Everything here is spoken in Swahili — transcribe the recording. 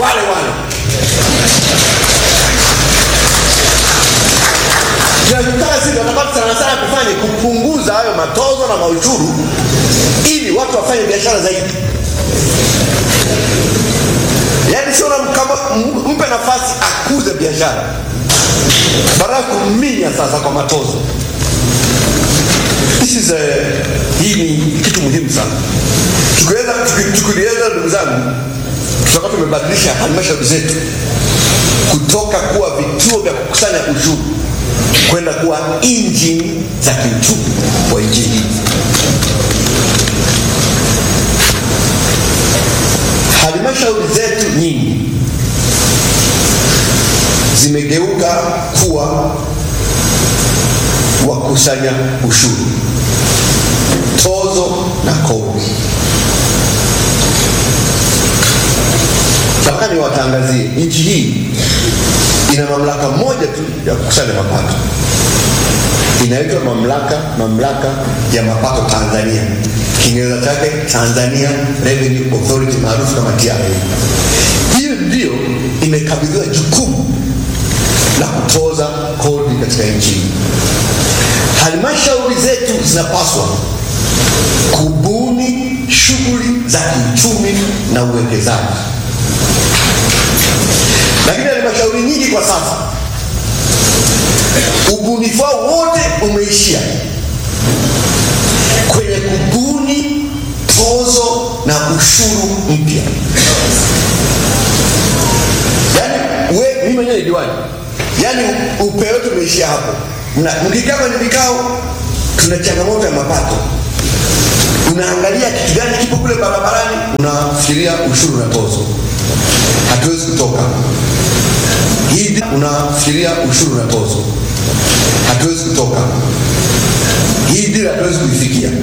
wale wale tunachotaka sisi tunataka sana sana tufanye kupunguza hayo matozo na maushuru ili watu wafanye biashara zaidi yaani sio kama mpe nafasi akuze biashara badala ya kumminya sasa kwa matozo This is a, hii ni kitu muhimu sana tukiweza tukiweza ndugu zangu tutakuwa tumebadilisha halmashauri zetu kutoka kuwa vituo vya kukusanya ushuru kwenda kuwa injini za kiuchumi wa nchi hii halmashauri zetu nyingi zimegeuka kuwa wakusanya ushuru tozo na kodi nataka niwatangazie nchi hii ina mamlaka moja tu ya kukusanya mapato inaitwa mamlaka mamlaka ya mapato tanzania kiingereza chake tanzania revenue authority maarufu kama tra hiyo ndio imekabidhiwa jukumu la kutoza kodi katika nchi hii halmashauri zetu zinapaswa kubuni shughuli za kiuchumi na uwekezaji lakini halmashauri nyingi kwa sasa ubunifu wao wote umeishia kwenye kubuni tozo na ushuru mpya yaani we mimi mwenyewe ni diwani yaani upeo wetu umeishia hapo mkikaa kwenye vikao tuna changamoto ya mapato unaangalia kitu gani kipo kule barabarani unafikiria ushuru na tozo hatuwezi kutoka hii unafikiria ushuru na tozo hatuwezi kutoka hii dira hatuwezi kuifikia